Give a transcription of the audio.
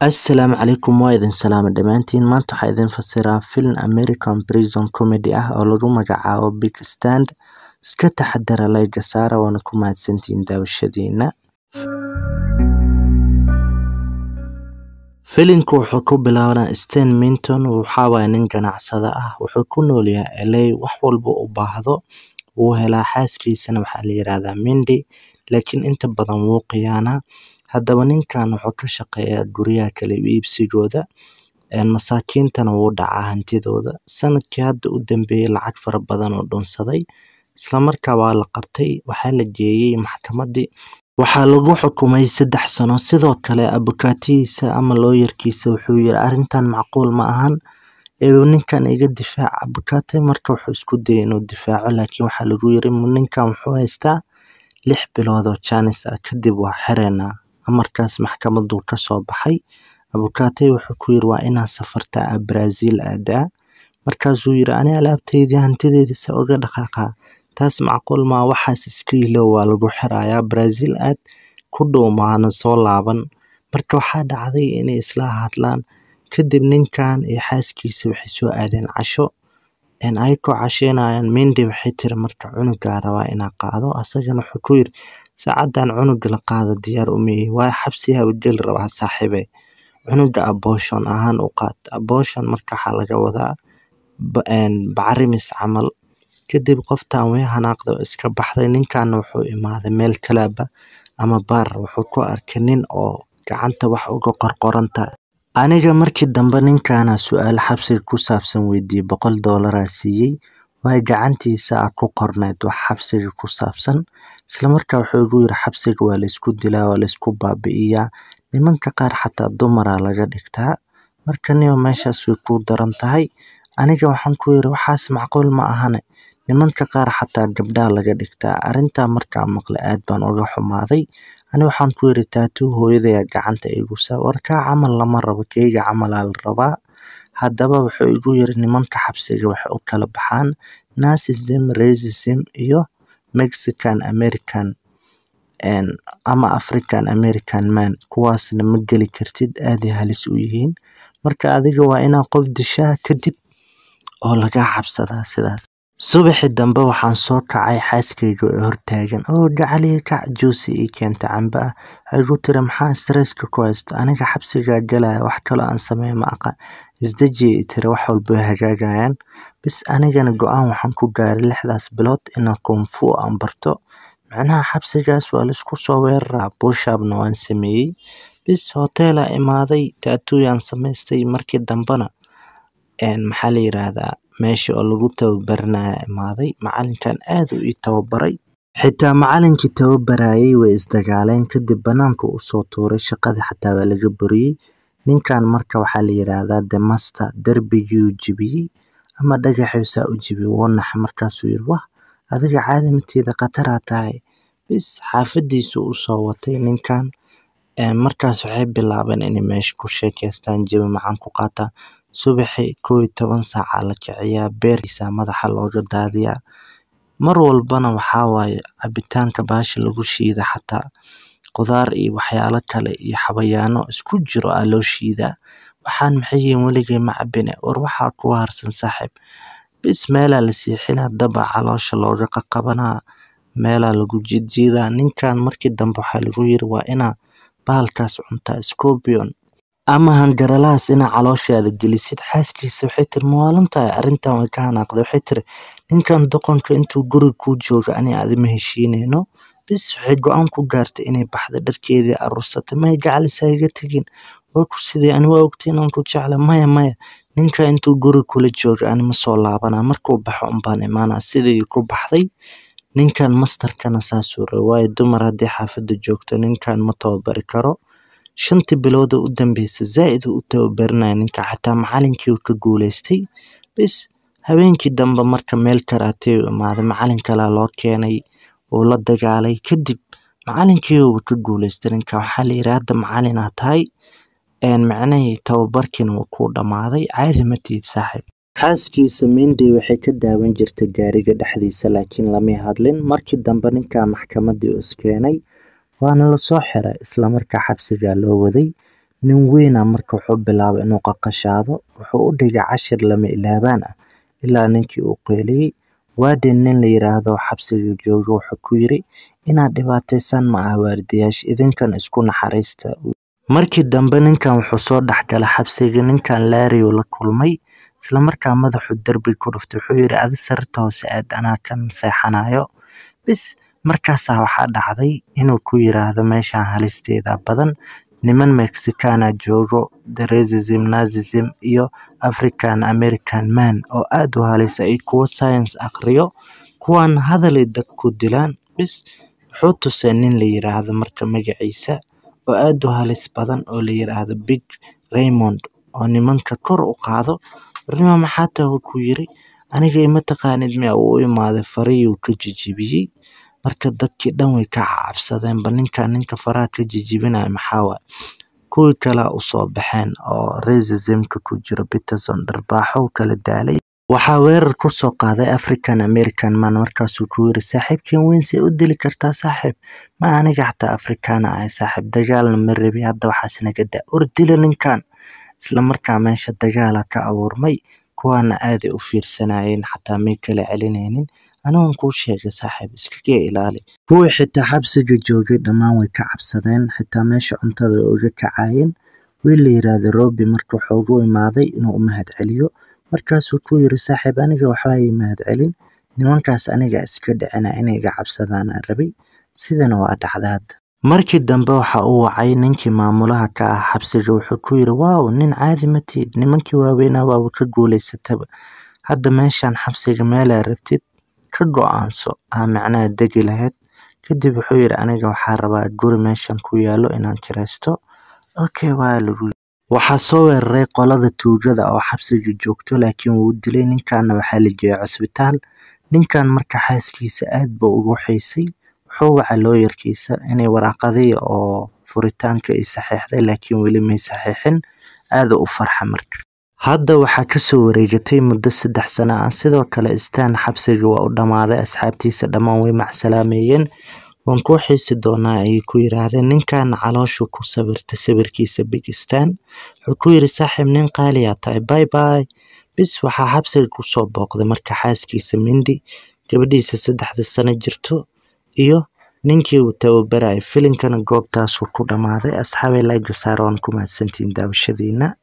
Asalaamu calaykum waa idin salaame dhammaantiin maanta waxaa idin fasiraa film American Prison Comedy ah oo lagu magacaabo Big Stand iska taxadara layga saara waana ku mahadsantihiin daawashadiina filimku wuxuu ku bilaabanaa Stan Minton waxaa waaye nin ganacsada ah wuxuu ku nool yahay LA wax walba u baahdo wuu helaa xaaskiisana waxaa la yiraahdaa Mindy laakiin inta badan wuu khiyaanaa haddaba ninkan wuxuu ka shaqeeyaa guryaha kala iibsigooda masaakiintana wuu dhacaa hantidooda sanadkii hadda u dambeeyay lacag fara badan oo dhunsaday isla markaa waa la qabtay waxaa la geeyey maxkamadii waxaa lagu xukumay saddex sano sidoo kale abukaatihiisa ama looyarkiisa wuxuu yiri arrintan macquul ma ahan ee ninkan iga difaac abukaate marka wuxuu isku dayay inuu difaaco laakiin waxaa lagu yiri ninkan wuxuu haystaa lix bilood oo jaanis ah kadib waa xireynaa amarkaas maxkamadu ka soo baxay abukaate wuxuu ku yiri waa inaa safartaa Brazil aadaa markaasuu yiri ani alaabteydii hantideydii se uga dhaqaaqaa taas macquul maa waxaas iska ilow waa lagu xirayaa Brazil aad ku dhow maana soo laaban marka waxaa dhacday inay isla hadlaan kadib ninkan iyo xaaskiisa waxay soo aadeen casho ayagoo casheynayaan Mindy waxay tiri marka cunugaa rabaa inaa qaado asagana wuxuu ku yiri saacadan cunuga la qaado diyaar uma ihi waayo xabsiyaa geli rabaa saaxiibe cunuga abortion ahaan u qaat abortion marka waxaa laga wadaa bacrimis camal kadib qoftan way hanaaqday oo iska baxday ninkanna wuxuu imaaday meel kalaaba ama baar wuxuu ku arkay nin oo gacanta wax uga qorqoranta aniga markii dambe ninkana su-aal xabsiga ku saabsan weydiiyey boqol doolaraa siiyey waayo gacantiisa ah ku qorneyd wax xabsiga ku saabsan isla markaa wuxuu igu yiri xabsiga waa laysku dilaa waa laysku baabi'iyaa nimanka qaar xataa dumaraa laga dhigtaa marka niyo meeshaas way ku daran tahay aniga waxaan ku yiri waxaas macquul ma ahane nimanka qaar xataa gabdhaa laga dhigtaa arrintaa markaa maqlay aad baan uga xumaaday ani waxaan ku yiri taatuu hooyadaya gacanta igu saa warkaa camal lama rabo keyga camalaa la rabaa haddaba wuxuu igu yiri nimanka xabsiga waxay u kala baxaan nazism racism iyo mexican american ama african american man kuwaasna ma geli kartid aaday halis u yihiin marka adiga waa inaa qof dishaa kadib oo lagaa cabsadaa sidaas subaxii dambe waxaan soo kacay xaaskayga oo hortaagan oo gacaliya kac juusi ii keenta cambe ah waxay igu tiri maxaa stresska ku haysta aniga xabsigaa galaya wax kaloo aan sameeya ma aqaan isdejiya i tiri wax walba way hagaagayaan bis anigana go-aan waxaan ku gaaray lixdaas bilood inaan kunfu aan barto macnaha xabsigaas waa laisku soo weeraraa buushaabna waan sameeyey bis hoteelaa imaaday taatooyaan samaystay markii dambena maxaa la yiraahdaa meesha oo lagu tababaranaya imaaday macalinkan aad u ii tababaray xitaa macalinkii tababarayay way isdagaaleen kadib banaanka usoo tuuray shaqadii xataa waa laga buriyey ninkan marka waxaa la yiraahdaa the master derbigii jibiyey ama dhagaxiisaa u jibiyey wuu naxay markaasuu yiri wah adiga caadi matiida khataraa tahay bis xaafadiisu usoo watay ninkan markaas waxay bilaabeen inay meesha ku sheekeystaan jawi macaan ku qaataan subaxii kow iyo toban saaca la kiciyaa beerkiisa madaxa looga daadiyaa mar walbana waxaa waaye cabitaanka baasha lagu shiida xataa qudaar iyo waxyaalo kale iyo xabayaano isku jiro aa loo shiidaa waxaan maxay yihiin weligay ma cabine war waxaa kuwa harsan saaxiib bis meelaa la siixinaa daba caloosha looga qaqabanaa meelaa lagu jiidjiidaa ninkan markii dambe waxaa lagu yiri waa inaa bahalkaas cuntaa scorpion ama hangaralahaas inaa calooshaada gelisid xaaskiisa waxay tiri mawaalan tahay arrintan way ka hanaaqday waxay tiri ninkan doqonka intuu guriga kuu jooga ani aadi ma heshiineyno bis waxay go-aan ku gaartay inay baxda dharkeedii aruursatay maya gacalisa iga tegin waa ku sidee ani waa ogtay inaan ku jecla maya maya ninka intuu guriga kula jooga ani ma soo laabanaa markuu baxo unbaan imaanaa sidii ku baxday ninkan mastarkana saasuu raba waayo dumar haddii xaafadda joogto ninkan ma tababari karo shantii bilooda u dambeysay zaa'id u tababarinaya ninka xataa macalinkii uu ka guuleystay bis habeenkii dambe marka meel karaatee u imaaday macalin kalaa loo keenay uu la dagaalay kadib macalinkii uuba ka guuleystay ninka waxaa la yiri hadda macalinaa tahay macnahii tababarkiina wuu kuu dhammaaday caadi ma tihid saaxiib xaaskiisa Mindy waxay ka daawan jirtay gaariga dhexdiisa laakiin lama hadlin markii dambe ninka maxkamadii u iskeenay waana la soo xiray isla markaa xabsigaa loo waday nin weyna marka wuxuu bilaabay inuu qaqashaado wuxuu u dhigay cashir lama ilaabaan ah ilaa ninkii uu qeyliyey waadin nin la yiraahdo xabsiga jooga wuxuu ku yiri inaad dhibaataysan ma ah waardiyaasha idinkan isku naxariista markii dambe ninkan wuxuu soo dhexgalay xabsiga ninkan laariyu la kulmay isla markaa madaxu derbi ku dhuftay wuxuu yiri adi sarta hoose aad anaa kan seexanayo bis markaasaa waxaa dhacday inuu ku yiraahdo meeshaan halisteeda badan niman mexicana joogo racism nazism iyo african american man oo aad u halisa iyo kuwo science aqriyo kuwan hadalay dad ku dilaan bis wuxuu tusay nin la yiraahdo marka magaciisa oo aad u halis badan oo la yiraahdo big raymond oo nimanka kor u qaado warnimo maxaa tahay ku yiri aniga ima taqaanid miya uu u imaaday fariyuu ka jijibiyey marka dadkii dhan way ka cabsadeenba ninkan ninka faraha ka jijibinaya maxaa waay kuwii kalea usoo baxeen oo racismka ku jira peterson dharbaaxow kala daalay waxaa weerar ku soo qaaday african american man markaasuu ku yiri saaxiibkeen weyn see u dili kartaa saaxiib ma aniga xataa afrikaana ahay saaxiib dagaalna ma rabi hadda waxaas naga daa ordila ninkan isla markaa meesha dagaala ka abuurmay kuwaana aaday u fiirsanayeen xataa may kala celinaynin anigon kuu sheegay saaxiib iskaga ilaali kuwii xitaa xabsiga joogay dhammaan way ka cabsadeen xitaa meesha cuntada way uga kacayeen wiil la yiraahdo robi marka wuxuu ugu imaaday inuu u mahad celiyo markaasuu ku yiri saaxiib aniga waxba ii mahad celin nimankaas aniga iska dhicina inay iga cabsadaana rabay sidana waa dhacda hadda markii dambe waxa uu wacay ninkii maamulaha ka ah xabsiga wuxuu ku yiri waaw nin caadi ma tihid nimankii waaweynaa waaba ka guulaysataba hadda meeshaan xabsiga meelaa rabtid ka go-aanso aa macnaha degi lahayd kadib wuxuu yiri aniga waxaa rabaa guri meeshan ku yaalo inaan kiraysto okay waa lagu waxaa soo weeraray qolada tuugada oo xabsiga joogto laakiin wuu dilay ninkanna waxaa la geeyay cusbitaal ninkan marka xaaskiisa aad buu ugu xiisay wuxuu wacay looyarkiisa inay waraaqadii oo furitaanka ay saxiixday laakiin weli may saxiixin aada u farxa marka hadda waxaa kasoo wareegatay muddo saddex sano ah sidoo kale stan xabsiga waa u dhammaaday asxaabtiisa dhammaan way macsalaameeyeen waan kuu xiisi doonaa ayay ku yiraahdeen ninkaana calooshu ku sawirtay sawirkiisa big stan wuxuu ku yiri saaxiib nin qaaliyaa tahay bay bay bis waxaa xabsiga kusoo booqday marka xaaskiisa mindi gabadhiisa saddexda sano jirto iyo ninkii uu tababarayay filinkana goobtaasuu ku dhammaaday asxaabay laga saara waan ku mahadsantihiin daawashadiina